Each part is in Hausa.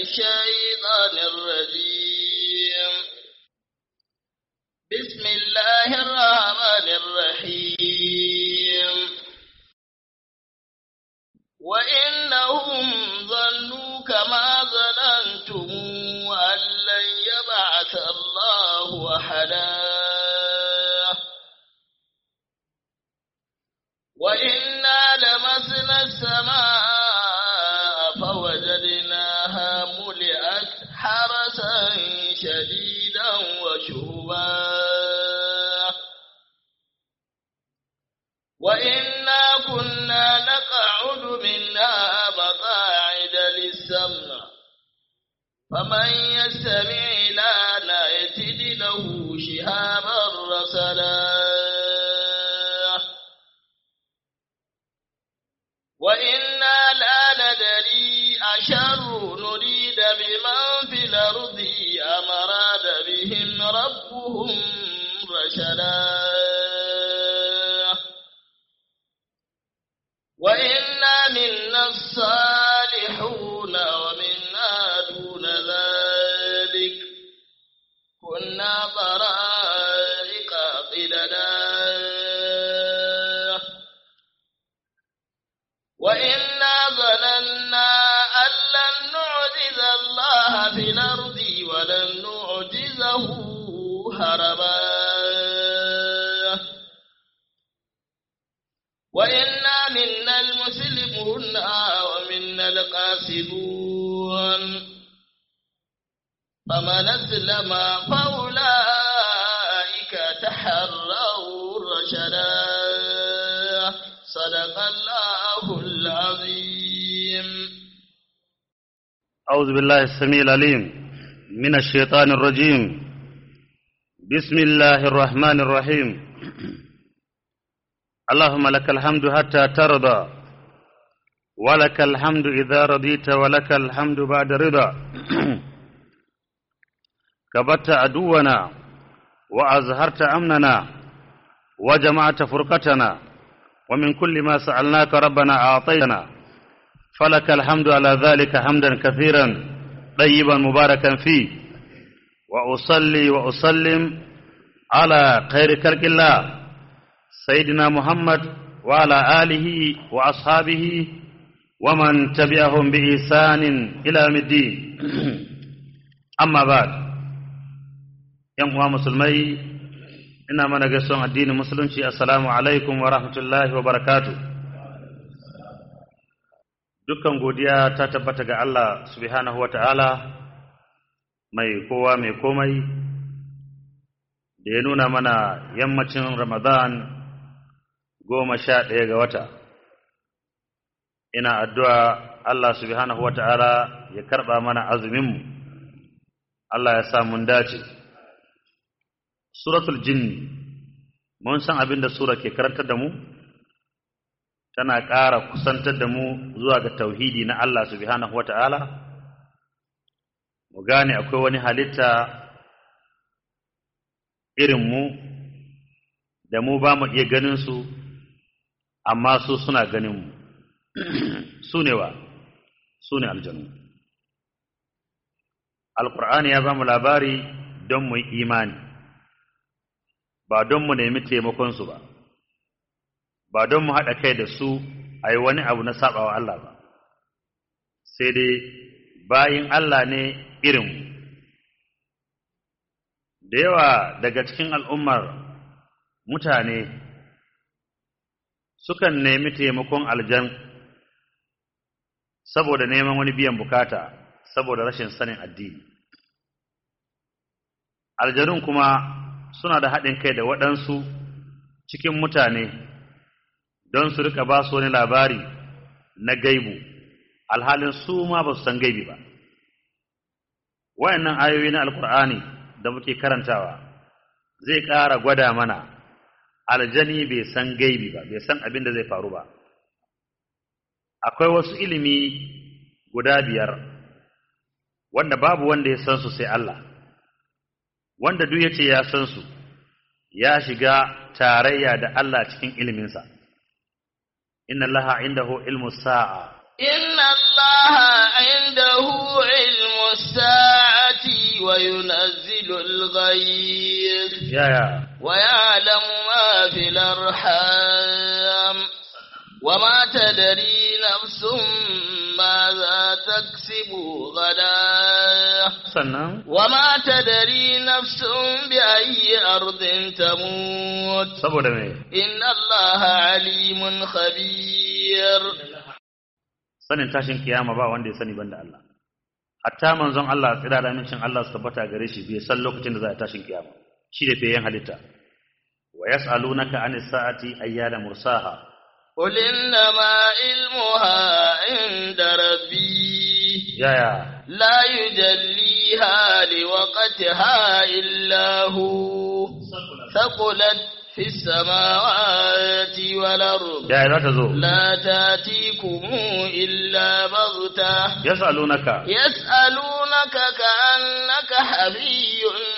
الشيطان الرجيم بسم الله الرحمن الرحيم وإنهم ظنوا كما ظننتم أن لن يبعث الله أحدا وإنا لمسنا السماء فوجدناها ملئت حرسا شديدا وشهبا وإنا كنا نقعد منها مقاعد للسمع فمن يستمع لنا يجد له شهابا رسلا وإنا لا ندري أشر نريد بمن في الأرض أم أراد بهم ربهم رشدا وإنا منا الصالحون ومنا دون ذلك كنا طرائق قددا وإنا ظننا أن لن نعجز الله في الأرض ولن نعجزه هربا وإنا منا المسلمون ومنا القاسدون فمن أسلم فأولئك تحروا رشدا صدق الله العظيم أعوذ بالله السميع العليم من الشيطان الرجيم بسم الله الرحمن الرحيم اللهم لك الحمد حتى ترضى ولك الحمد إذا رضيت ولك الحمد بعد رضا كبت عدونا وأزهرت أمننا وجمعت فرقتنا ومن كل ما سألناك ربنا أعطيتنا فلك الحمد على ذلك حمدا كثيرا طيبا مباركا فيه وأصلي وأسلم على خير خلق الله سيدنا محمد وعلى آله وأصحابه ومن تبعهم بإحسان إلى يوم الدين أما بعد ‘yan uwa musulmai ina mana gaisuwan addinin musulunci assalamu alaikum wa rahmatullahi wa barakatu dukkan godiya ta tabbata ga Allah subhanahu wa ta'ala mai kowa mai komai da ya nuna mana yammacin ramadan goma sha ɗaya ga wata ina addu'a Allah subhanahu wa ta'ala ya karɓa mana azuminmu Allah ya sa mun dace suratul jinni mun san abin da sura ke karantar da mu tana ƙara kusantar da mu zuwa ga tauhidi na Allah subhanahu wata'ala mu gane akwai wani halitta irin mu da mu ba mu iya ganin su amma su suna ganin mu su ne wa su ne aljanu alƙur'ani ya ba mu labari don mu yi imani ba don mu nemi taimakonsu ba ba don mu haɗa kai da su a yi wani abu na saɓawa Allah ba sai dai bayin Allah ne irinmu da yawa daga cikin al'ummar mutane sukan nemi taimakon aljan saboda neman wani biyan bukata saboda rashin sanin addini aljanun kuma suna da haɗin kai da waɗansu cikin mutane don su rika ba su wani labari na gaibu alhalin su ma ba su san gaibi ba wayannan ayoyi na alkur'ani da muke karantawa zai ƙara gwada mana aljani bai san gaibi ba bai san abin da zai faru ba akwai wasu ilimi guda biyar wanda babu wanda ya san su sai Allah wanda duk yace ya san su ya shiga tarayya da Allah cikin iliminsa inna allaha indahu ilmu sa'a إن الله عنده علم وينزل الغيث ya ya ويعلم ما في الأرحام وما تدري نفس ماذا تكسب غدا sannan وما تدري نفس بأي أرض تموت saboda me إن الله عليم خبير sanin tashin kiyama ba wanda ya sani banda Allah hatta manzon Allah tsira da amincin Allah su tabbata gare shi bai san lokacin da za a tashin kiyama shi da fiyen halitta wa yas'alunaka anis sa'ati ayyana mursaha قل إنما علمها عند ربي ya ya لا يجليها لوقتها إلا هو ثقلت في السماوات والأرض ya ya za ta zo لا تاتيكم إلا بغتة yas'alunaka يسألونك كأنك حبي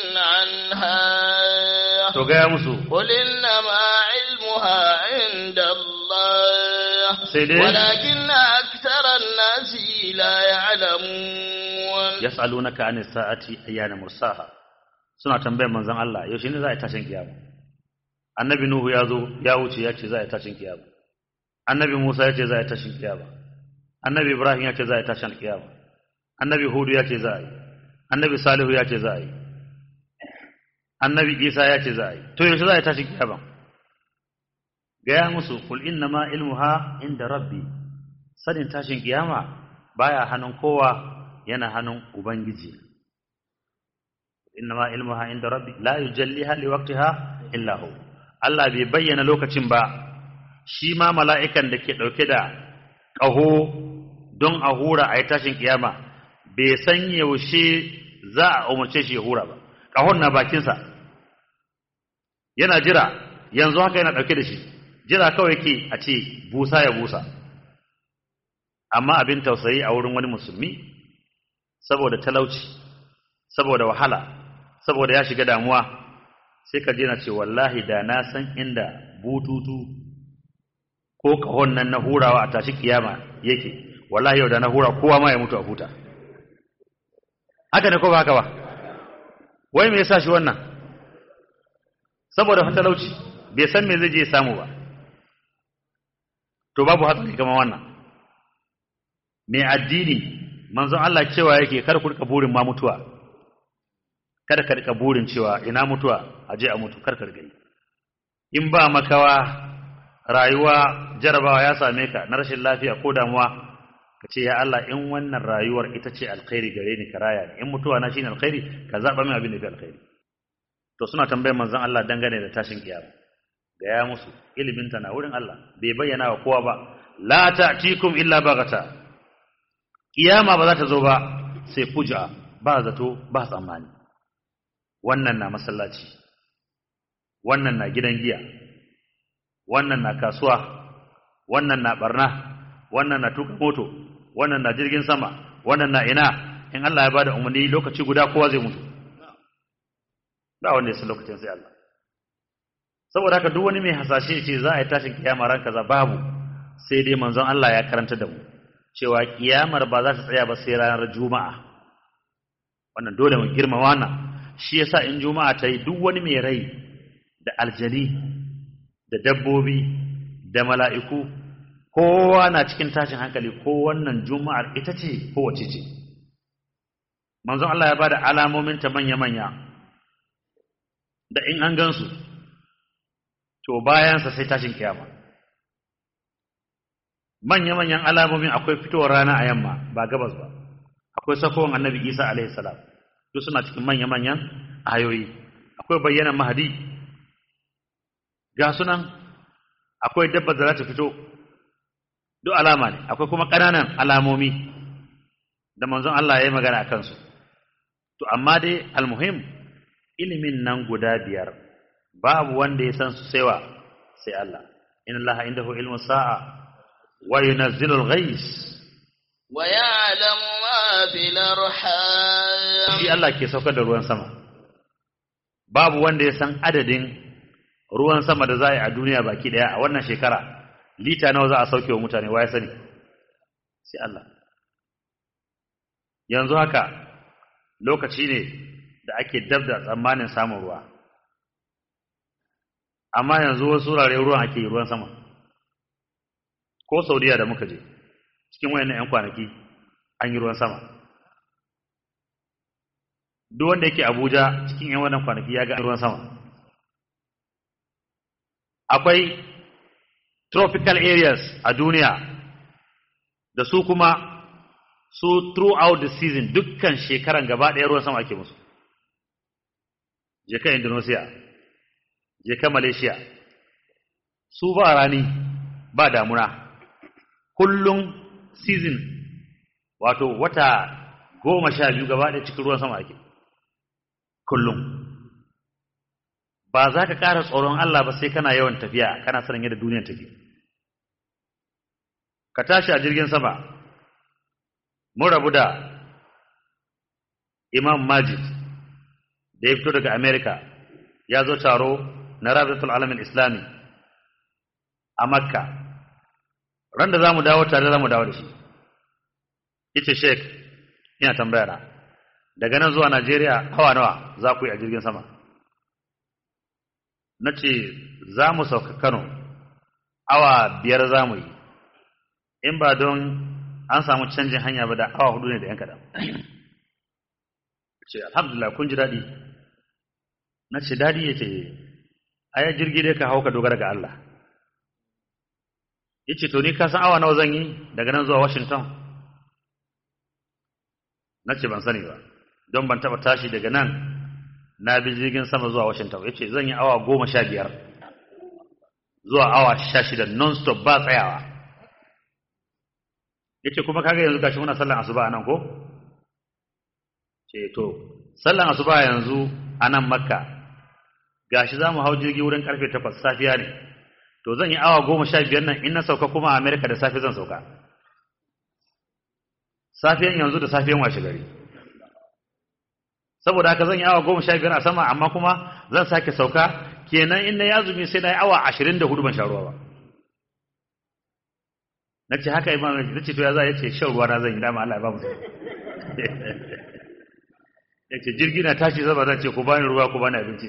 عنها to gaya musu قل إنما علمها عند الله sai dai ولكن أكثر الناس لا يعلمون yas'alunaka anis sa'ati ayyana mursaha suna tambayar manzon Allah yaushe ne za a yi tashin kiyama annabi nuhu ya zo ya wuce ya ce za a yi tashin kiyama annabi musa ya ce za a yi tashin kiyama annabi ibrahim ya ce za a yi tashin kiyama annabi hudu ya ce za a yi annabi salihu ya ce za a yi annabi isa ya ce za a yi to yaushe za a yi tashin kiyama gaya musu kul inna ma ilmuha inda rabbi sanin tashin kiyama baya hannun kowa yana hannun ubangiji inna ma ilmuha inda rabbi la yujalliha liwaqtiha illa hu Allah bai bayyana lokacin ba shi ma mala'ikan da ke dauke da ƙaho don a hura a yi tashin kiyama bai san yaushe za a umarce shi ya hura ba ƙahon na bakinsa yana jira yanzu haka yana dauke da shi jira kawai ke a ce busa ya busa amma abin tausayi a wurin wani musulmi saboda talauci saboda wahala saboda ya shiga damuwa sai ka je na ce wallahi da na san inda bututu ko kahon nan na hurawa a tashi kiyama yake wallahi yau da na hura kowa ma ya mutu a huta haka ne ko ba haka ba wai me yasa shi wannan saboda talauci bai san me zai je ya samu ba to babu hatsari kamar wannan mai addini manzon Allah cewa yake kar ku rika burin ma mutuwa kada ka rika burin cewa ina mutuwa aje a mutu kar ka rika yi in ba makawa rayuwa jarabawa ya same ka na rashin lafiya ko damuwa ka ce ya Allah in wannan rayuwar ita ce alkhairi gare ni ka raya ni in mutuwa na shine alkhairi ka zaba min abin da fi alkhairi to suna tambayar manzon Allah dangane da tashin kiyama ga ya musu ilimin ta na wurin Allah bai bayyana wa kowa ba la ta'tikum illa baghata kiyama ba za ta zo ba sai fuja ba zato ba tsammani wannan na masallaci wannan na gidan giya wannan na kasuwa wannan na barna wannan na tuka moto wannan na jirgin sama wannan na ina in Allah ya bada umarni lokaci guda kowa zai mutu ba wanda ya san lokacin sai Allah saboda haka duk wani mai hasashe ce za a yi tashin kiyama ran kaza babu sai dai manzon Allah ya karanta da mu cewa kiyamar ba za ta tsaya ba sai ranar juma'a wannan dole mu girma wannan shi yasa in juma'a ta yi duk wani mai rai da aljani da dabbobi da mala'iku kowa na cikin tashin hankali ko wannan juma'ar ita ce ko wace ce manzon Allah ya bada alamomin ta manya-manya da in an gansu to bayansa sai tashin kiyama manya-manyan alamomin akwai fitowar rana a yamma ba gabas ba akwai sakowar annabi isa alaihi salam duk suna cikin manya-manyan ayoyi akwai bayyana mahadi ga sunan akwai dabba da za ta fito duk alama ne akwai kuma ƙananan alamomi da manzon Allah ya yi magana a kansu to amma dai almuhim ilimin nan guda biyar babu wanda ya san su saiwa sai Allah inna Allah indahu ilmu sa'a wa yunazzilul ghais wa ya'lamu ma fil arham shi Allah ke saukar da ruwan sama babu wanda ya san adadin ruwan sama da za a yi a duniya baki daya a wannan shekara lita nawa za a sauke wa mutane wa ya sani sai Allah yanzu haka lokaci ne da ake dab da tsammanin samun ruwa amma yanzu wasu wurare ruwan ake yi ruwan sama ko saudiya da muka je cikin wayannan 'yan kwanaki an yi ruwan sama duk wanda yake abuja cikin 'yan wannan kwanaki ya ga ruwan sama akwai tropical areas a duniya da su kuma su throughout the season dukkan shekaran gaba ɗaya ruwan sama ake musu je ka indonesia je ka malaysia su ba rani ba damuna kullum season wato wata goma sha biyu gaba ɗaya cikin ruwan sama ake kullum ba za ka ƙara tsoron Allah ba sai kana yawan tafiya kana sanin yadda duniyar take ka tashi a jirgin sama mun rabu da imam majid da ya fito daga america ya zo taro na rabitul alamin islami a makka ran da za mu dawo tare za mu dawo da shi ita sheik ina tambaya na daga nan zuwa najeriya hawa nawa za ku yi a jirgin sama na ce za mu sauka kano awa biyar za mu yi in ba don an samu canjin hanya ba da awa hudu ne da yan kaɗan ce alhamdulillah kun ji daɗi na ce daɗi ya ce aya jirgi dai ka hau ka dogara ga Allah ya ce to ni ka san awa nawa zan yi daga nan zuwa washington na ce ban sani ba don ban taɓa tashi daga nan na bi jirgin sama zuwa washington ya ce zan yi awa goma sha biyar zuwa awa sha shida non-stop ba tsayawa ya ce kuma kaga yanzu gashi muna sallan asuba a nan ko ce to sallan asuba yanzu a nan makka gashi za mu hau jirgi wurin karfe takwas safiya ne to zan yi awa goma sha biyar nan in na sauka kuma a amerika da safe zan sauka safiyan yanzu da safiyan washe gari saboda haka zan yi awa goma sha biyar a sama amma kuma zan sake sauka kenan in na yazumi sai na yi awa ashirin da hudu ban sha ruwa ba na ce haka imam na ce to ya za ya ce shan ruwa na zan yi dama Allah ya ba mu ya ce jirgi na tashi zaba zan ce ku bani ruwa ku bani abinci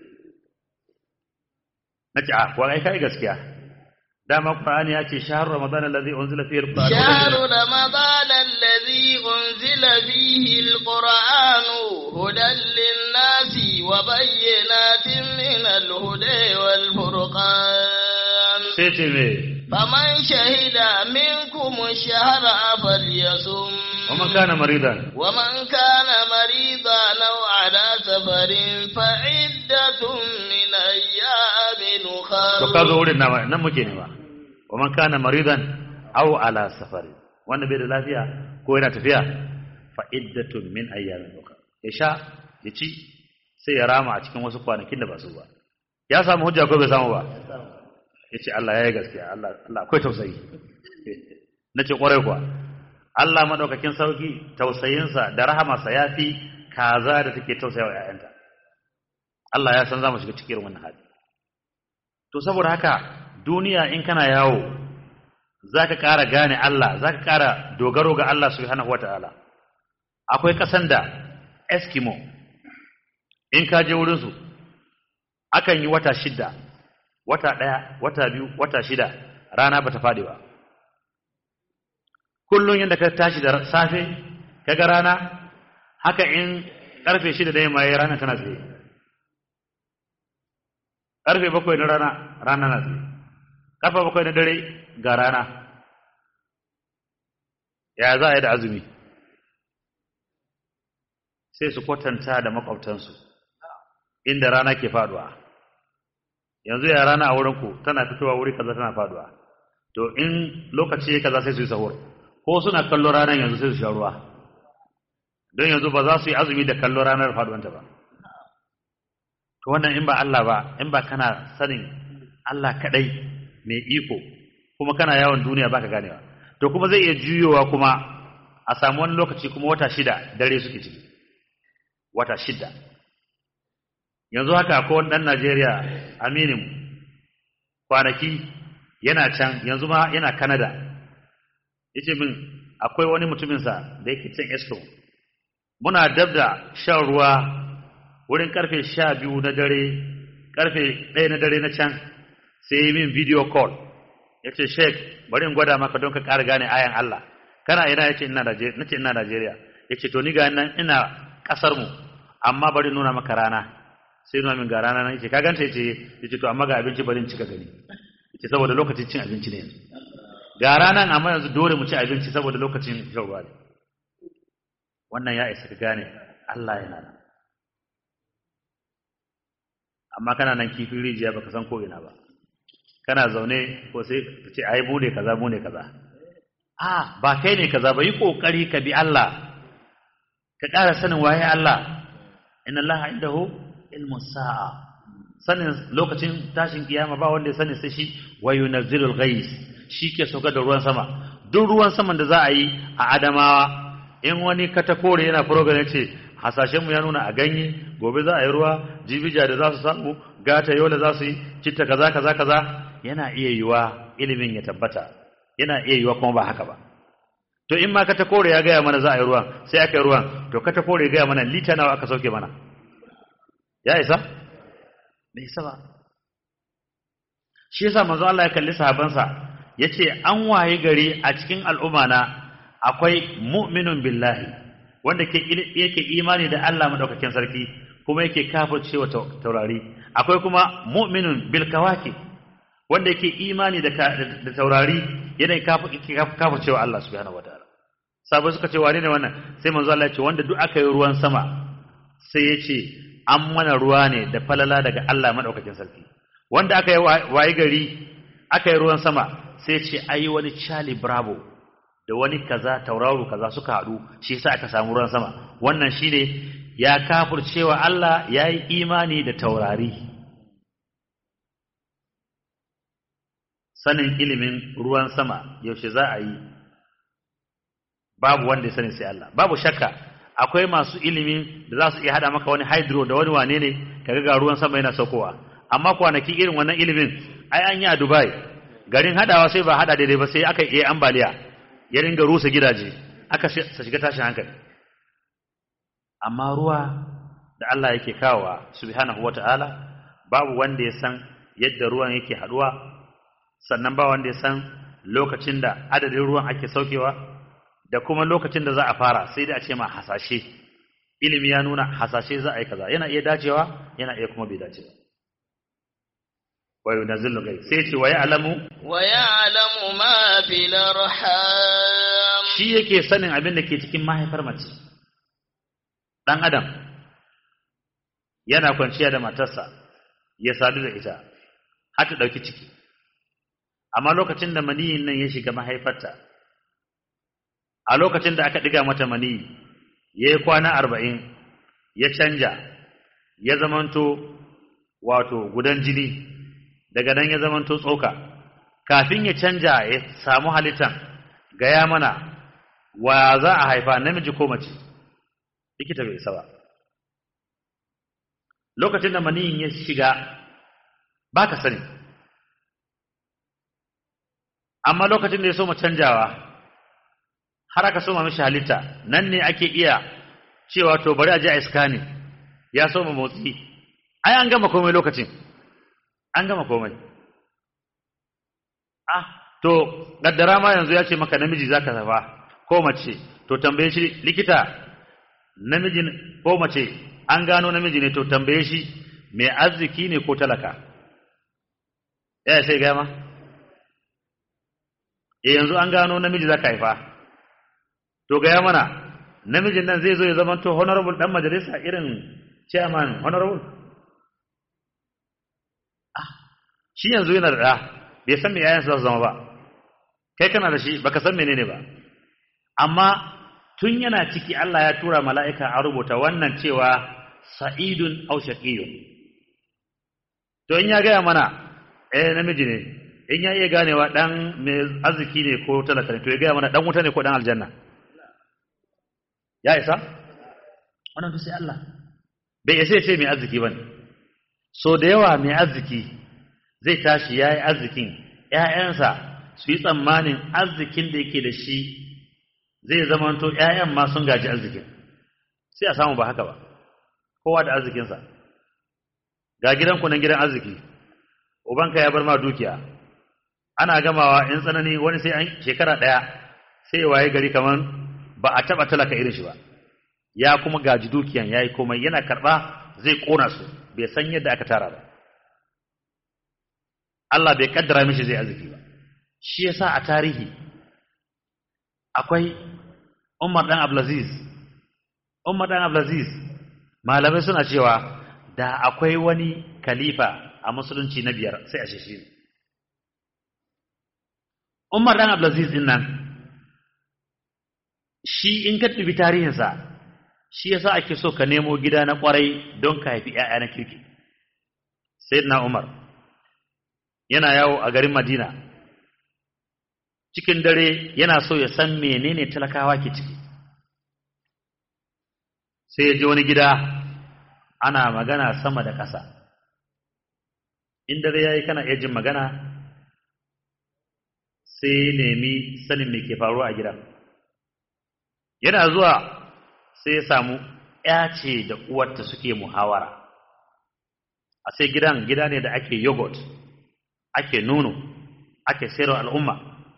na ce a kuwa ai kai gaskiya dama qur'ani ya ce shahru ramadan allazi unzila fihi alquran شهر رمضان الذي أنزل فيه القرآن هدى للناس وبينات من الهدى والفرقان sai ce me فمن شهد منكم الشهر فليصم ومن kana maridan ومن كان مريضا أو على سفر فعدة من أيام to ka zo أخر wurin nama nan muke nema wa man kana maridan aw ala safari wanda bai da lafiya ko yana tafiya fa iddatun min ayyamin ukhra ya sha ya ci sai ya rama a cikin wasu kwanakin da ba su ba ya samu hujja ko bai samu ba yace Allah yayi gaskiya Allah Allah akwai tausayi nace kwarai kuwa Allah madaukakin sauki tausayinsa da rahamarsa yafi kaza da take tausayawa ƴaƴanta Allah ya san za mu shiga cikin wannan hali to saboda haka duniya in kana yawo zaka ƙara gane Allah zaka ƙara dogaro ga Allah subhanahu wataala akwai ƙasan da Eskimo in ka je wurin su akan yi wata shida wata ɗaya wata biyu wata shida rana bata faɗi ba kullum yadda ka tashi da safe kaga rana haka in karfe shida da yamma yayi rana tana tsaye karfe bakwai na rana rana na tsaye karfe bakwai na dare ga rana ya za a yi da azumi sai su kwatanta da makwabtansu inda rana ke faduwa yanzu ya rana a wurinku tana fitowa wuri kaza tana faduwa to in lokaci ya kaza sai su yi sahur ko suna kallo ranar yanzu sai su sha ruwa don yanzu ba za su yi azumi da kallo ranar faduwanta ba to wannan in ba Allah ba in ba kana sanin Allah kadai mai iko kuma kana yawon duniya baka ganewa to kuma zai iya juyowa kuma a samu wani lokaci kuma wata shida dare suke ciki wata shida yanzu haka akwai wani ɗan Najeriya aminin kwanaki yana can yanzu ma yana Canada yace min akwai wani mutuminsa da yake cin Eskom muna dab da shan ruwa wurin karfe sha biyu na dare karfe ɗaya na dare na can sai yi min video call ya ce sheik bari in gwada maka don ka ƙara gane ayan Allah kana ina ya ce ina Najeriya ya ce to ni ga nan ina ƙasar mu amma bari nuna maka rana sai nuna min ga rana nan yace ka ganta yace yace to amma ga abinci bari in cika gani yace saboda lokacin cin abinci ne yanzu ga ranan amma yanzu dole mu ci abinci saboda lokacin shan ruwa ne wannan ya isa ka gane Allah yana nan amma kana nan kifin rijiya baka san ko ina ba kana zaune ko sai ka ce ai mu ne kaza mu ne kaza a ba kai ne kaza ba yi kokari ka bi Allah ka ƙara sanin waye Allah inna Allah indahu ilmu sa'a sanin lokacin tashin kiyama ba wanda ya sani sai shi wa yunazzilul ghais shi ke sauka da ruwan sama duk ruwan saman da za a yi a Adamawa in wani katakore yana program ce hasashen mu ya nuna a ganye gobe za a yi ruwa jibija da za su samu gata yola za su yi citta kaza kaza kaza yana iya yiwa ilimin ya tabbata yana iya yiwa kuma ba haka ba to in ma katakore ya gaya mana za a yi ruwan sai aka yi ruwan to katakore ya gaya mana lita nawa aka sauke mana ya isa bai isa ba shi yasa manzo Allah ya kalli sahabansa yace an waye gari a cikin al'umma na akwai mu'minun billahi wanda ke yake imani da Allah madaukakin sarki kuma yake kafircewa taurari akwai kuma mu'minun bil kawaki wanda yake imani da da taurari yana kafircewa Allah subhanahu wataala sabai suka ce wane ne wannan sai manzo Allah ya ce wanda duk aka yi ruwan sama sai ya ce an mana ruwa ne da falala daga Allah madaukakin sarki wanda aka yi waye gari aka yi ruwan sama sai ce ayi wani Charlie Bravo da wani kaza tauraro kaza suka haɗu shi yasa aka samu ruwan sama wannan shine ya kafircewa Allah yayi imani da taurari sanin ilimin ruwan sama yaushe za a yi babu wanda ya sani sai Allah babu shakka akwai masu ilimi da za su iya hada maka wani hydro da wani wane ne kaga ga ruwan sama yana saukowa amma kwanaki irin wannan ilimin ai an yi a Dubai garin hadawa sai ba hada daidai ba sai aka yi ambaliya ya ringa rusa gidaje aka sa shiga tashin hankali amma ruwa da Allah yake kawowa subhanahu wata'ala babu wanda ya san yadda ruwan yake haduwa sannan ba wanda ya san lokacin da adadin ruwan ake saukewa da kuma lokacin da za a fara sai dai a ce ma hasashe ilimi ya nuna hasashe za a yi kaza yana iya dacewa yana iya kuma bai dace ba wa yunazzilu gai sai ce wa ya'lamu wa ya'lamu ma fil arham shi yake sanin abin da ke cikin mahaifar mace dan adam yana kwanciya da matarsa ya sadu da ita har ta dauki ciki amma lokacin da maniyin nan ya shiga mahaifarta a lokacin da aka diga mata maniyi ya yi kwana arba'in ya canja ya zamanto wato gudan jini daga nan ya zamanto tsoka kafin ya canja ya samu halittan gaya mana wa za a haifa namiji ko mace likita bai isa ba lokacin da maniyin ya shiga ba ka sani amma lokacin da ya so mu canjawa har aka soma mishi halitta nan ne ake iya cewa to bari a je a iska ne ya soma motsi ai an gama komai lokacin an gama komai ah to gaddara ma yanzu ya ce maka namiji zaka zafa ko mace to tambaye shi likita namiji ko mace an gano namiji ne to tambaye shi mai arziki ne ko talaka ya sai gama e yanzu an gano namiji zaka haifa to gaya mana namijin nan zai zo ya zama to honorable dan majalisa irin chairman honorable ah shi yanzu yana da bai san me yayan su zama ba kai kana da shi baka san menene ba amma tun yana ciki Allah ya tura mala'ika a rubuta wannan cewa sa'idun aw shaqiyun to in ya gaya mana eh namiji ne in ya iya ganewa dan mai arziki ne ko talaka ne to ya gaya mana dan wuta ne ko dan aljanna ya isa wannan to sai Allah bai isa ce mai arziki bane so da yawa mai arziki zai tashi yayi arzikin ƴaƴansa su yi tsammanin arzikin da yake da shi zai zamanto ƴaƴan ma sun gaji arzikin sai a samu ba haka ba ko kowa da arzikinsa ga gidanku nan gidan arziki ubanka ya bar ma dukiya ana gamawa in tsanani wani sai an shekara ɗaya sai waye gari kaman ba a taɓa talaka irin shi ba ya kuma gaji dukiyan ya yi komai yana karɓa zai ƙona su bai san yadda aka tara ba Allah bai kaddara mishi zai arziki ba shi yasa a tarihi akwai Umar dan Abdulaziz Umar dan Abdulaziz malamai suna cewa da akwai wani khalifa a musulunci na biyar sai a shi Umar dan Abdulaziz din nan shi in ka dubi tarihinsa shi yasa ake so ka nemo gida na kwarai don ka haifi ƴaƴa na kirki Sayyidina Umar yana yawo a garin Madina cikin dare yana so ya san menene talakawa ke ciki sai ya je wani gida ana magana sama da ƙasa in dare yayi kana iya jin magana sai ya nemi sanin me ke faruwa a gidan yana zuwa sai ya samu ya ce da uwarta suke muhawara a sai gidan gida ne da ake yogurt ake nono ake sayarwa al'umma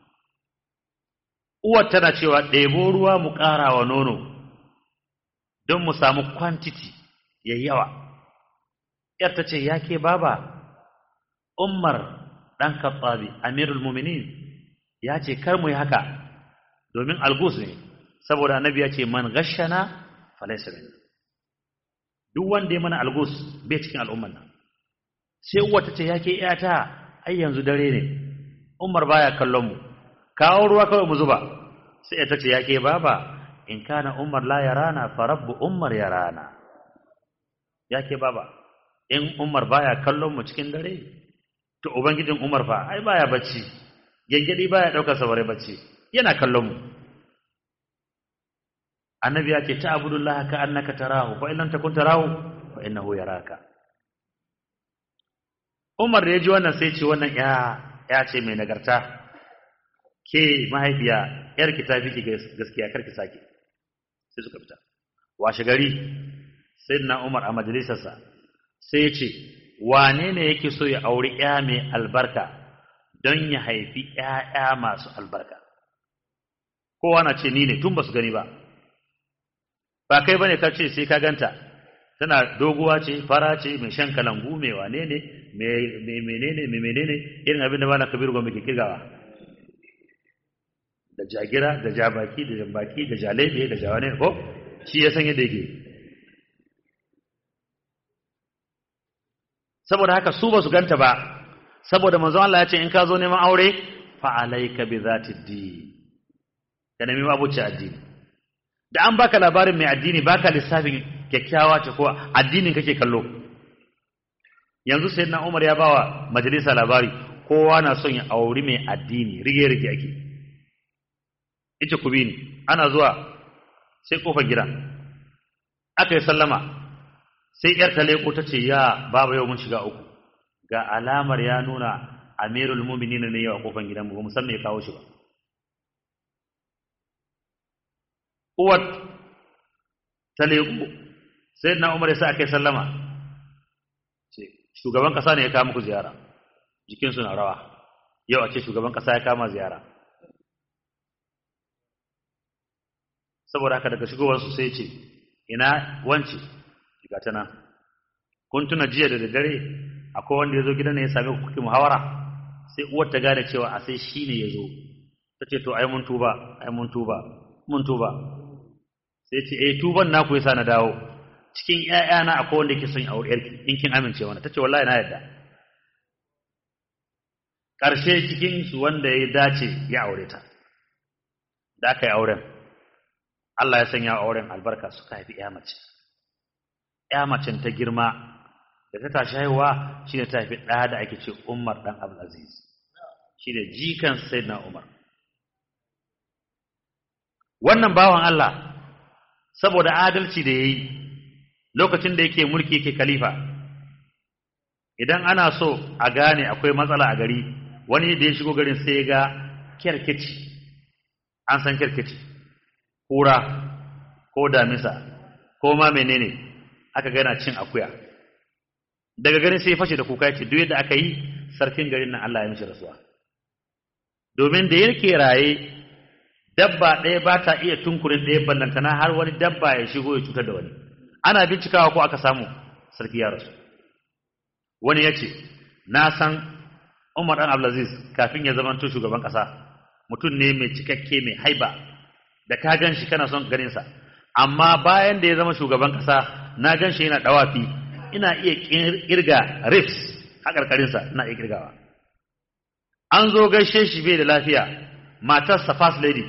uwar tana cewa ɗebo ruwa mu ƙara wa nono don mu samu quantity ya yawa ‘yar ta ce ya ke baba umar ɗan katsabi amirul muminin ya ce kar mu yi haka domin algus ne saboda annabi ya ce man gashana falaisa min duk wanda ya mana algus bai cikin al'umman nan sai uwar ta ce ya ke ‘yata ai yanzu dare ne umar baya kallon mu kawo ruwa kawai mu zuba sai ta ce yake baba in kana umar la yarana fa rabbu umar yarana yake baba in umar baya kallon mu cikin dare to ubangijin umar fa ai baya bacci gengedi baya daukar sabare bacci yana kallon mu annabi ya ce ta abudullah ka annaka tarahu fa in lam takun tarahu fa innahu yaraka umar da ya ji wannan sai ce wannan ya ya ce mai nagarta ke mahaifiya yar ki tafi ki gaskiya kar ki sake sai suka fita washe gari sayyidina Umar a majalisarsa sai ya ce wane ne yake so ya auri ya mai albarka don ya haifi ƴaƴa masu albarka kowa na ce ni ne tun ba su gani ba ba kai bane ka ce sai ka ganta tana doguwa ce fara ce mai shan kalangu mai wane ne mai menene mai menene irin abin da ba na kabiru gombe ke kirgawa da jagira da jabaki da jambaki da jalebe da jawane ko shi ya san yadda yake saboda haka su ba su ganta ba saboda manzon Allah ya ce in ka zo neman aure fa alayka bi zati din ka nemi abuci addini da an baka labarin mai addini baka lissafin kyakkyawa ce ko addinin kake kallo yanzu sayyidina Umar ya bawa majalisa labari kowa na son ya auri mai addini rige rige ake ita ku bi ni ana zuwa sai kofar gida aka yi sallama sai yar ta leko ta ce ya baba yau mun shiga uku ga alamar ya nuna amirul mu'minin ne yau a kofar gidan mu ba mu san me ya kawo shi ba uwar ta leko sai na umar sai aka yi sallama ce shugaban kasa ne ya kawo muku ziyara jikinsu na rawa yau a ce shugaban kasa ya kama ziyara saboda haka daga shigowarsu sai ce ina wance shiga ta nan kun tuna jiya da daddare akwai wanda ya zo gidan ne ya same ku kuke muhawara sai uwar ta gane cewa a sai shi ne ya zo ta ce to ai mun tuba ai mun tuba mun tuba sai ce eh tuban naku yasa na dawo cikin ƴaƴana akwai wanda yake son aure yarki in kin amince wannan tace wallahi na yarda karshe cikin su wanda ya dace ya aure ta da aka yi auren Allah ya sanya auren albarka suka haifi ƴa mace ƴa macen ta girma da ta tashi haihuwa shine ta haifi ɗa da ake ce Umar dan Abdul Aziz shine jikan Sayyidina Umar wannan bawan Allah saboda adalci da yayi lokacin da yake mulki yake khalifa idan ana so a gane akwai matsala a gari wani da ya shigo garin sai ya ga kerkeci an san kerkeci kura ko damisa ko ma menene aka ga yana cin akuya daga garin sai ya fashe da kuka ya ce duk yadda aka yi sarkin garin nan Allah ya mishi rasuwa domin da yake raye dabba ɗaya ba ta iya tunkurin ɗaya ballantana har wani dabba ya shigo ya cutar da wani ana bincikawa ko aka samu sarki ya rasu wani ya ce na san umar ɗan abdulaziz kafin ya zama shugaban ƙasa mutum ne mai cikakke mai haiba da ka gan shi kana son ganinsa amma bayan da ya zama shugaban ƙasa na gan shi yana ɗawafi ina iya ƙirga rifs a ƙarƙarinsa ina iya ƙirgawa an zo gaishe shi bai da lafiya matarsa first lady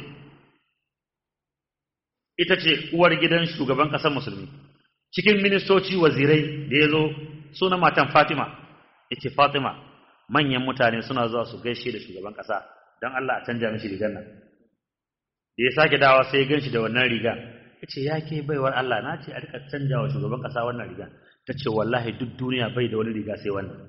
ita ce uwar gidan shugaban ƙasar musulmi cikin ministoci wazirai da ya zo suna matan fatima ita fatima manyan mutane suna zuwa su gaishe da shugaban ƙasa don allah a canja mishi rigar nan da ya sake dawa sai ya gan shi da wannan riga ya ce ya ke baiwar allah na ce a rika canja wa shugaban ƙasa wannan riga ta ce wallahi duk duniya bai da wani riga sai wannan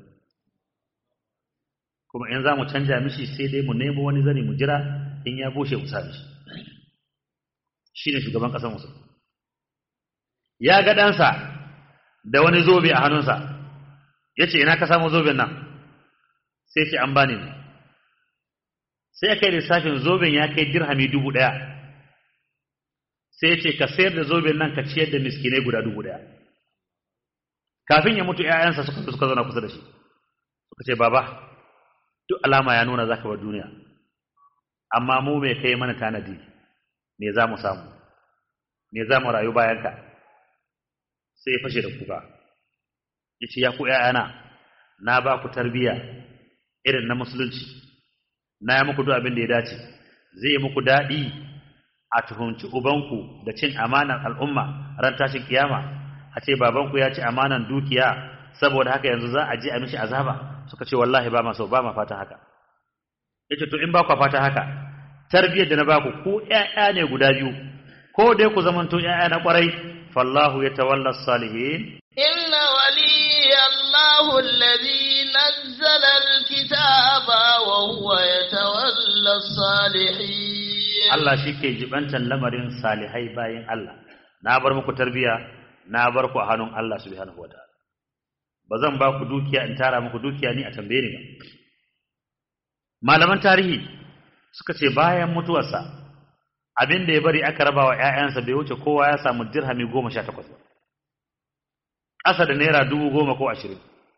kuma in za mu canja mishi sai dai mu nemo wani zani mu jira in ya bushe mu sa mishi shi ne shugaban ƙasar musu ya ga ɗansa da wani zobe a hannunsa ya ce ina ka samu zoben nan sai ce an bani ne sai ya kai lissafin zoben ya kai dirhami dubu ɗaya sai ya ce ka sayar da zoben nan ka ciyar da miskinai guda dubu ɗaya kafin ya mutu ‘ya'yansa suka suka zauna kusa da shi suka ce baba duk alama ya nuna za ka bar duniya amma mu mai kai mana tanadi me za mu samu me za mu rayu bayanka sai ya fashe da kuka ya ce ya ku ‘ya'yana na ba ku tarbiyya irin na musulunci na yi muku duk abin da ya dace zai yi muku daɗi a tuhunci ubanku da cin amanar al'umma ran tashin kiyama a ce babanku ya ci amanan dukiya saboda haka yanzu za a je a mishi azaba suka ce wallahi ba ma so ba ma fata haka yace to in ba ku fata haka tarbiyyar da na baku ku ƴaƴa ne guda biyu ko dai ku zamanto ƴaƴa na kwarai fallahu yatawalla salihin inna waliya Allahu alladhi nazzala alkitaba wa huwa yatawalla salihin Allah shike jibantan lamarin salihai bayin Allah na bar muku tarbiyya na bar ku a hannun Allah subhanahu wataala ba zan ba ku dukiya in tara muku dukiya ni a tambaye ni ba malaman tarihi suka ce bayan mutuwarsa abin da ya bari aka raba wa ‘ya'yansa bai wuce kowa ya samu dirhami goma sha takwas ba ƙasa da naira dubu goma ko ashirin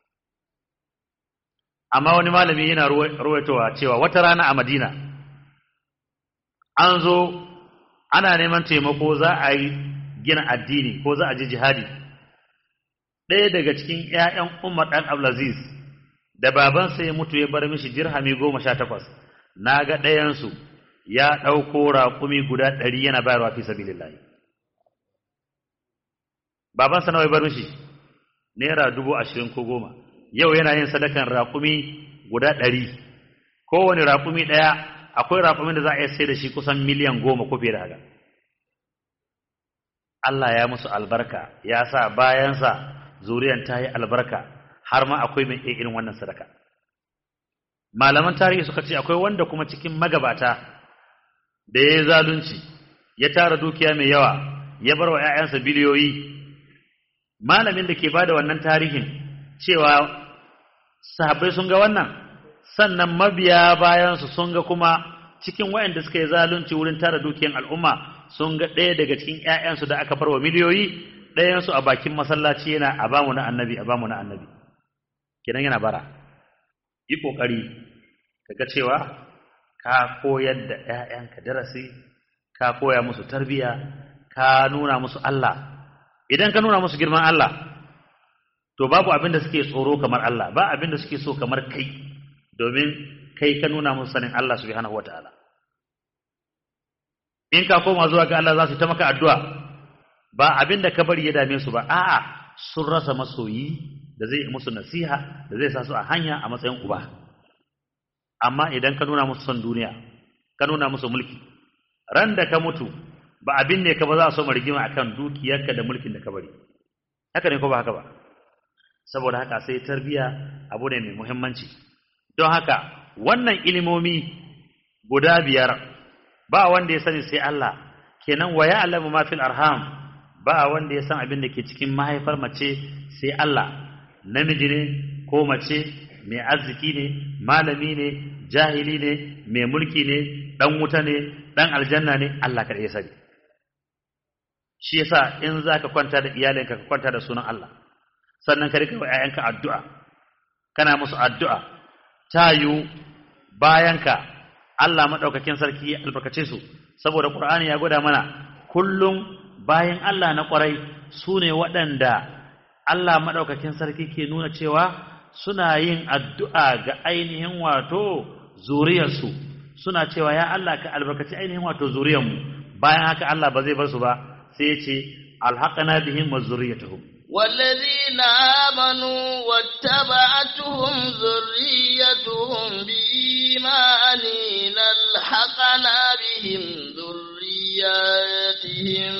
amma wani malami yana ruwaitowa cewa wata rana a madina an zo ana neman taimako za a yi gina addini ko za a je jihadi ɗaya daga cikin ‘ya'yan umar ɗan abdulaziz da babansa ya mutu ya bar mishi dirhami goma sha takwas na ga ɗayansu ya ɗauko raƙumi guda ɗari yana bayarwa fi sabilillahi babansa nawa ya bar mishi naira dubu ashirin ko goma yau yana yin sadakan raƙumi guda ɗari kowane raƙumi ɗaya akwai raƙumin da za a iya sai da shi kusan miliyan goma ko fiye da haka Allah ya musu albarka ya sa bayansa zuriyan ta yi albarka har ma akwai mai irin wannan sadaka malaman tarihi suka ce akwai wanda kuma cikin magabata da ya yi zalunci ya tara dukiya mai yawa ya bar wa ‘ya'yansa biliyoyi malamin da ke ba da wannan tarihin cewa sahabbai sun ga wannan sannan mabiya bayansu sun ga kuma cikin wayanda suka yi zalunci wurin tara dukiyan al'umma sun ga ɗaya daga cikin ‘ya'yansu da aka bar wa miliyoyi ɗayansu a bakin masallaci yana a bamu na annabi a bamu na annabi kenan yana bara yi ƙoƙari kaga cewa ka koyar da ‘ya'yanka darasi ka koya musu tarbiya ka nuna musu Allah idan ka nuna musu girman Allah to babu abin da suke tsoro kamar Allah ba abin da suke so kamar kai domin kai ka nuna musu sanin Allah subhanahu wataala in ka koma zuwa ga Allah za su ta maka addu'a ba abin da ka bari ya dame su ba a'a sun rasa masoyi da zai musu nasiha da zai sa su a hanya a matsayin uba amma idan ka nuna musu son duniya ka nuna musu mulki ran da ka mutu ba abin ne ka ba za a so rigima akan dukiyarka da mulkin da ka bari haka ne ko ba haka ba saboda haka sai tarbiya abu ne mai muhimmanci don haka wannan ilimomi guda biyar ba wanda ya sani sai Allah kenan wa ya'lamu ma fil arham ba wanda ya san abin da ke cikin mahaifar mace sai Allah namiji ne ko mace mai arziki ne malami ne jahili ne mai mulki ne dan wuta ne dan aljanna ne Allah kaɗai ya sani shi yasa in zaka kwanta da iyalinka ka kwanta da sunan Allah sannan ka rika wa ƴaƴanka addu'a kana musu addu'a tayu bayanka Allah madaukakin sarki ya albarkace su saboda Qur'ani ya gwada mana kullum bayan Allah na ƙwarai sune waɗanda Allah madaukakin sarki ke nuna cewa suna yin addu'a ga ainihin wato zuriyarsu suna cewa ya Allah ka albarkaci ainihin wato zuriyarmu bayan haka Allah ba zai bar su ba sai ya ce alhaqana bihim wa zurriyatuhum والذين آمنوا واتبعتهم ذريتهم بإيمان لالحقنا بهم ذرياتهم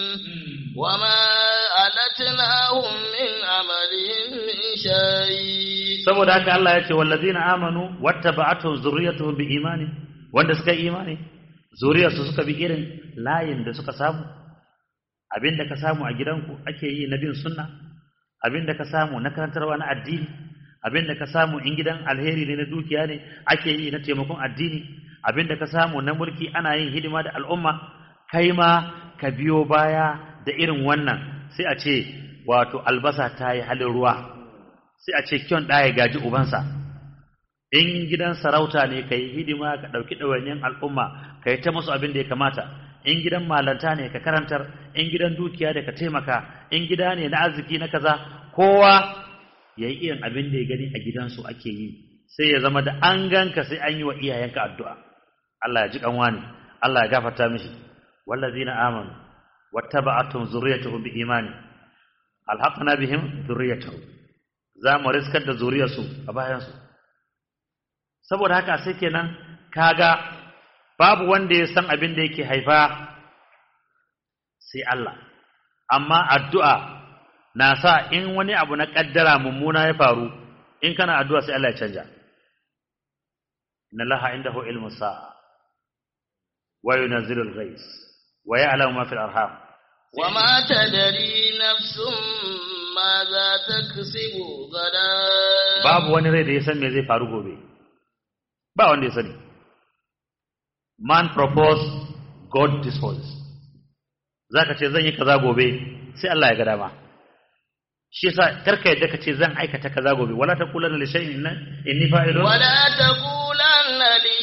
وما ألتناهم من عملهم من شيء saboda haka Allah ya ce wallazina amanu wattaba'atuhum zurriyatuhum biimani wanda suka yi imani zuriyarsu suka bi irin layin da suka samu abinda ka samu a gidanku ake yi na bin sunna abinda ka samu na karantarwa na addini abinda ka samu in gidan alheri ne na dukiya ne ake yi na taimakon addini abinda ka samu na mulki ana yin hidima da al'umma kai ma ka biyo baya da irin wannan sai a ce wato albasa ta yi halin ruwa sai a ce kyon ɗaya gaji ubansa in gidan sarauta ne ka yi hidima ka ɗauki ɗawainiyar al'umma ka yi ta musu abin da ya kamata in gidan malanta ne ka karantar in gidan dukiya da ka taimaka in gida ne na arziki na kaza kowa ya yi irin abin da ya gani a gidansu ake yi sai ya zama da an ganka sai an yi wa iyayenka addu'a Allah ya ji kanwa ne Allah ya gafarta mishi wallazina amanu wattaba'atum zurriyatuhum bi imani alhaqna bihim zurriyatuhum za mu riskar da zuriyarsu a bayansu saboda haka sai kenan kaga babu wanda ya san abin da yake haifa sai Allah amma addu'a na sa in wani abu na kaddara mummuna ya faru in kana addu'a sai Allah ya canja inna laha indahu ilmu sa'a wa yunzilu al-ghais wa ya'lamu ma fil arham وما تدري نفس ماذا تكسب غدا babu wani rai da ya san me zai faru gobe ba wanda ya sani man propose god disposes zaka ce zan yi kaza gobe sai Allah ya ga dama shi yasa karka yadda ka ce zan aikata kaza gobe wala taqulanna li shay'in inni fa'ilun ولا تقولن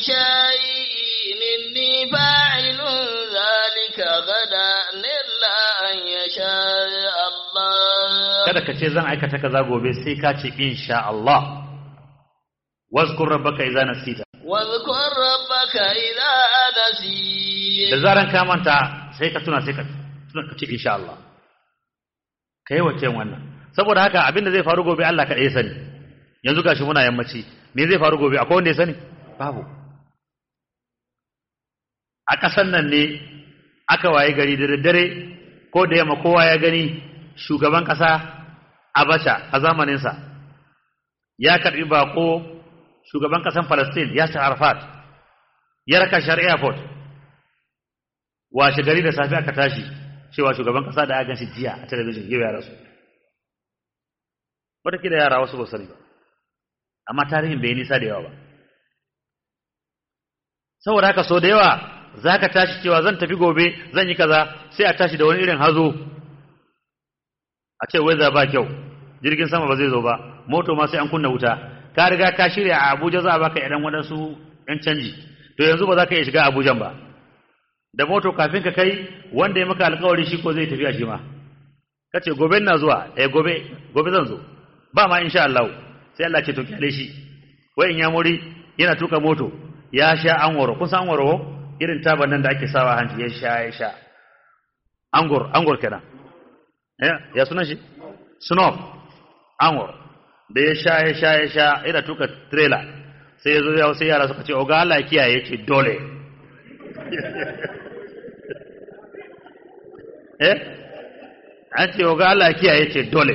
لشيء إني فاعل ذلك غدا إلا أن يشاء الله kada ka ce zan aikata kaza gobe sai ka ce insha Allah wazkur rabbaka idza nasita واذكر ربك إذا نسيت da zaran ka manta sai ka tuna sai ka tuna ka ce insha Allah kai wace wannan saboda haka abin da zai faru gobe Allah kaɗai ya sani yanzu gashi muna yammaci me zai faru gobe akwai wanda ya sani babu a ƙasan nan ne aka waye gari da daddare ko da yamma kowa ya gani shugaban ƙasa Abacha a zamaninsa ya karɓi bako shugaban ƙasan Palestine Yasir Arafat ya raka shi har airport washe gari da safe aka tashi cewa shugaban ƙasa da aka ganshi jiya a talabijin yau ya rasu wataƙila yara wasu ba sani ba amma tarihin bai nisa da yawa ba saboda haka so da yawa za ka tashi cewa zan tafi gobe zan yi kaza sai a tashi da wani irin hazo a ce wai ba kyau jirgin sama ba zai zo ba moto ma sai an kunna wuta ka riga ka shirya a abuja za a baka idan waɗansu yan canji to yanzu ba za ka iya shiga abujan ba da moto kafin ka kai wanda ya maka alkawari shi ko zai tafiya shi ma ka ce gobe na zuwa eh gobe gobe zan zo ba ma insha Allah sai Allah ce to kyale shi wai in ya muri yana tuka moto ya sha anwaro kun san anwaro irin taban nan da ake sawa hanci ya sha ya sha angor angor kenan eh ya sunan shi snob angor da ya sha ya sha ya sha yana tuka trailer sai ya zo ya sai yara suka ce oga Allah ya kiyaye ce dole eh an ce oga Allah ya kiyaye ce dole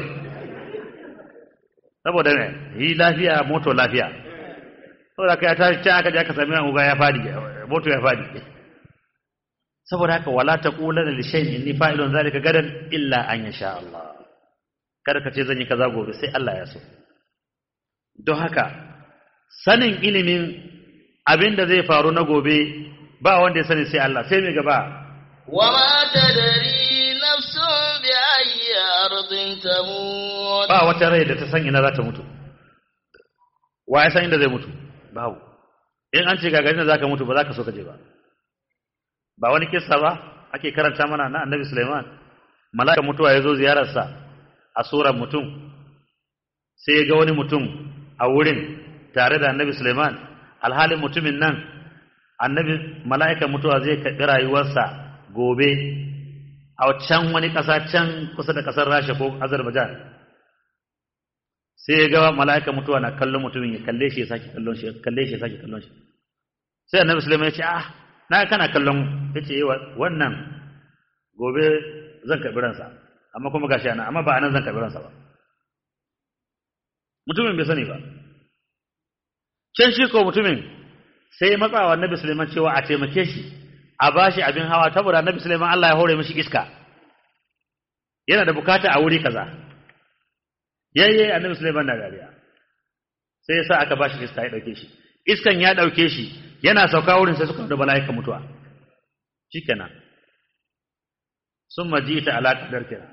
saboda ne yi lafiya moto lafiya saboda ka ya tashi can aka je aka sami oga ya fadi moto ya fadi saboda haka wala taqulanna li shay'in inni fa'ilun zalika gadan illa an yasha Allah kada ka ce zan yi kaza gobe sai Allah ya so don haka sanin ilimin abin da zai faru na gobe ba wanda ya sani sai Allah sai mai gaba وما تدري نفس بأي أرض تموت ba wata rai da ta san ina za ta mutu wa ya san inda zai mutu babu in an ce gagarin da za ka mutu ba za ka so ka je ba ba wani kissa ba ake karanta mana na annabi Sulaiman mala'ika mutuwa ya zo ziyararsa a surar mutum sai ya ga wani mutum a wurin tare da annabi Sulaiman alhalin mutumin nan annabi mala'ikan mutuwa zai karɓi rayuwarsa gobe a can wani ƙasa can kusa da ƙasar Rasha ko Azerbaijan sai ya ga mala'ikan mutuwa na kallon mutumin ya kalle shi ya sake kallon shi ya kalle shi ya sake kallon shi sai annabi Sulaiman ya ce ah na kana kallon yace eh wannan gobe zan karɓi ransa amma kuma gashi ana amma ba anan zan karɓi ransa ba mutumin bai sani ba can shi ko mutumin sai ya matsawa annabi Sulaiman cewa a taimake shi a bashi abin hawa saboda annabi Sulaiman Allah ya hore mishi iska yana da bukata a wuri kaza yayye annabi Sulaiman na dariya sai yasa aka bashi iska ya dauke shi iskan ya dauke shi yana sauka wurin sai suka da malaika mutuwa shikenan summa jita ala qadar kira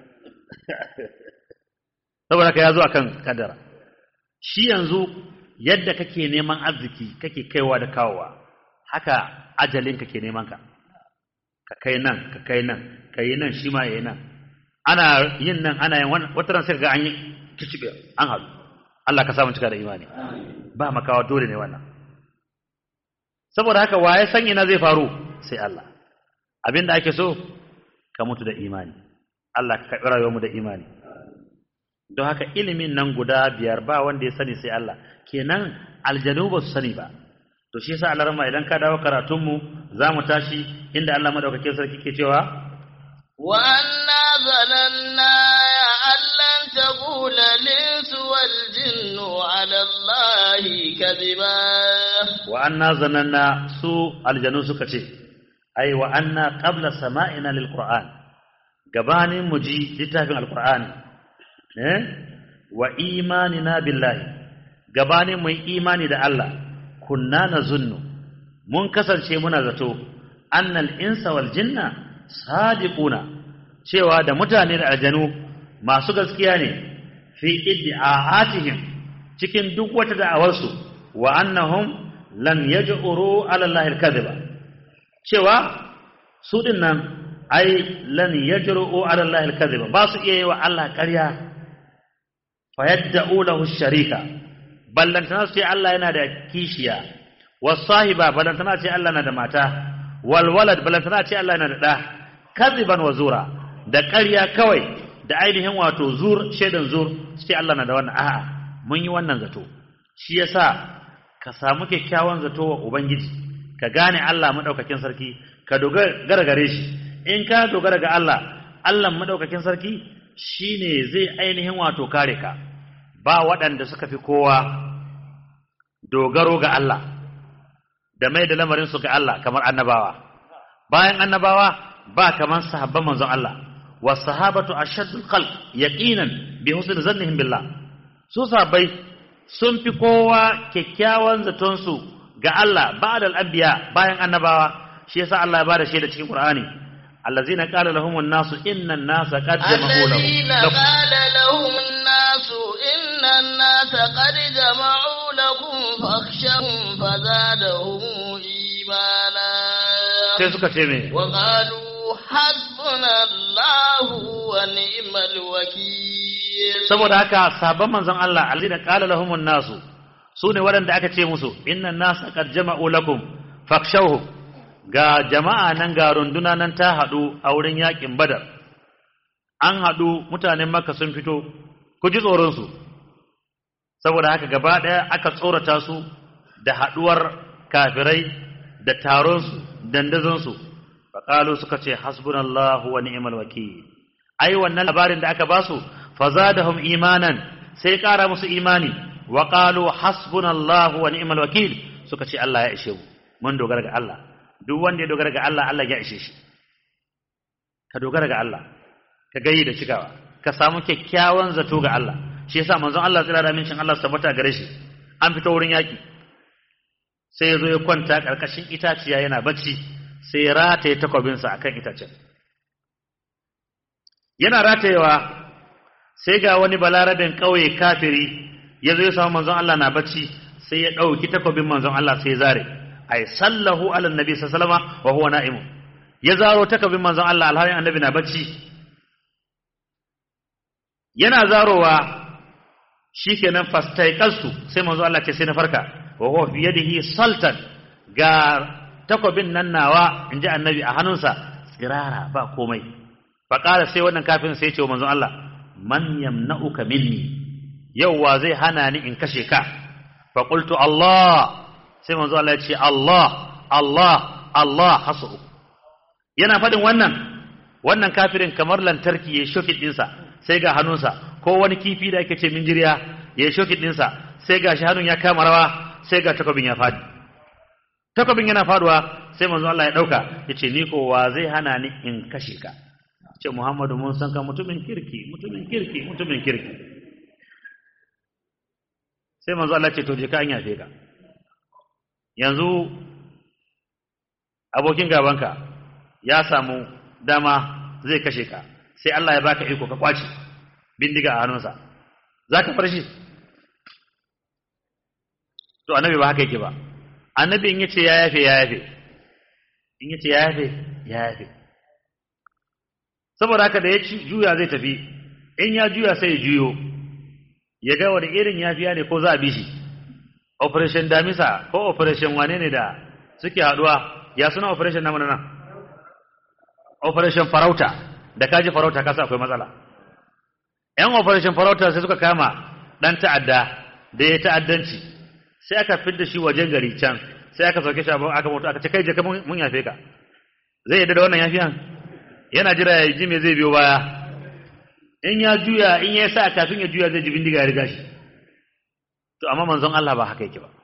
saboda ka yazo akan kadara shi yanzu yadda kake neman arziki kake kaiwa da kawowa haka ajalin kake neman ka ka kai nan ka kai nan ka yi nan shi ma yayi nan ana yin nan ana yin wata ran sai ga an yi kicibe an haɗu Allah ka samu cika da imani ba makawa dole ne wannan saboda haka waye san ina zai faru sai Allah abinda ake so ka mutu da imani Allah ka karɓi rayuwarmu da imani don haka ilimin nan guda biyar ba wanda ya sani sai Allah kenan aljanu ba su sani ba to shi yasa Allah rama idan ka dawo karatunmu za mu tashi inda Allah madaukakin sarki ke cewa wa anna zalanna an lan taqula linsu wal jinnu ala allahi kadhiba wa anna zananna su aljanu suka ce ai wa anna qabla sama'ina lil qur'an gabanin mu ji littafin alqur'ani eh wa imanina billahi gabanin mu imani da Allah kunna nazunnu mun kasance muna zato annal insa wal jinna sadiquna cewa da mutane da aljanu masu gaskiya ne fi iddi'atihim cikin duk wata da'awarsu wa annahum lan yaj'uru ala allahi al-kadhiba cewa su din nan ai lan yaj'uru ala allahi al-kadhiba ba su iya yi wa Allah ƙarya fa yadda'u lahu sharika ballantana su ce Allah yana da kishiya wasahiba ballantana ce Allah na da mata walwalad ballantana ce Allah yana da ɗa kaziban wa zura da ƙarya kawai da ainihin wato zur shaidan zur su ce Allah na da wannan a'a mun yi wannan zato shi yasa ka samu kyakkyawan zato wa ubangiji ka gane Allah madaukakin sarki ka dogara gare shi in ka dogara ga Allah Allah madaukakin sarki shine zai ainihin wato kare ka ba waɗanda suka fi kowa dogaro ga Allah da mai da lamarin su ga Allah kamar annabawa bayan annabawa ba kamar sahabban manzon Allah was sahabatu ashaddul khalq yaqinan bi husni zannihim billah su sahabbai sun fi kowa kyakkyawan zaton su ga Allah ba'da al-anbiya bayan annabawa shi yasa Allah ya bada shaida cikin Qur'ani allazina qala lahum an-nasu inna an-nasa qad jama'u lahum الذين قال لهم الناس إن الناس قد جمعوا لكم فاخشهم فزادهم إيمانا sai suka ce me وقالوا حسبنا الله ونعم الوكيل saboda haka sabon manzon Allah allazina qala lahum an-nasu sune waɗanda aka ce musu inna an-nasa qad jama'u lakum fakshawhum ga jama'a nan ga runduna nan ta haɗu a wurin yaƙin badar an haɗu mutanen makka sun fito ku ji tsoronsu saboda haka gaba ɗaya aka tsorata su da haɗuwar kafirai da taronsu dandazonsu faƙalu suka ce hasbunallahu wa ni'mal wakil ai wannan labarin da aka basu fazadahum imanan sai ƙara musu imani wa qalu hasbunallahu wa ni'mal wakil suka ce Allah ya ishe mu mun dogara ga Allah duk wanda ya dogara ga Allah Allah ya ishe shi ka dogara ga Allah ka gayi da cikawa ka samu kyakkyawan zato ga Allah shi yasa manzon Allah tsira da amincin Allah tabbata gare shi an fito wurin yaki sai ya zo ya kwanta karkashin itaciya yana bacci sai ya rataye takwabinsa akan itacen yana ratayewa sai ga wani balarabin ƙauye kafiri ya zo ya samu manzon Allah na bacci sai ya ɗauki takwabin manzon Allah sai ya zare ay sallahu ala nabi sallallahu alaihi wasallam wa huwa na'im ya zaro takwabin manzon Allah alhalin annabi na bacci yana zarowa shikenan fastaiqasu sai manzon Allah ce sai na farka wa huwa fi yadihi saltan ga takwabin nan nawa inji annabi a hannunsa tsirara ba komai faƙara sai wannan kafin sai ce wa manzon Allah man yamna'uka minni yau wa zai hana ni in kashe ka fa qultu Allah sai manzon Allah ya ce Allah Allah Allah hasu yana fadin wannan wannan kafirin kamar lantarki ya shoki dinsa sai ga hannunsa ko wani kifi da ake ce minjiriya ya shoki dinsa sai ga shi hannun ya kama rawa sai ga takobin ya fadi takobin yana faduwa sai manzon Allah ya dauka yace ni ko wa zai hana ni in kashe ka ce Muhammadu mun san ka mutumin kirki mutumin kirki mutumin kirki sai manzo Allah ce to je ka an yafe ka yanzu abokin gabanka ya samu dama zai kashe ka sai Allah ya baka iko ka kwace bindiga a hannunsa zaka bar shi to annabi ba haka yake ba annabi in yace ya yafe ya yafe in yace ya yafe ya yafe saboda haka da ya juya zai tafi in ya juya sai ya juyo ya ga wani irin yafiya ne ko za a bi shi operation damisa ko operation wane ne da suke haduwa ya suna operation namu nan operation farauta da kaji farauta kasa akwai matsala yan operation farauta sai suka kama dan ta'adda da ya ta'addanci sai aka fidda shi wajen gari can sai aka sauke shi aka mutu aka ce kai je ka mun yafe ka zai yadda da wannan yafiyan yana jira ya ji me zai biyo baya in ya juya in ya sa kafin ya juya zai ji bindiga ya riga shi to amma manzon Allah ba haka yake ba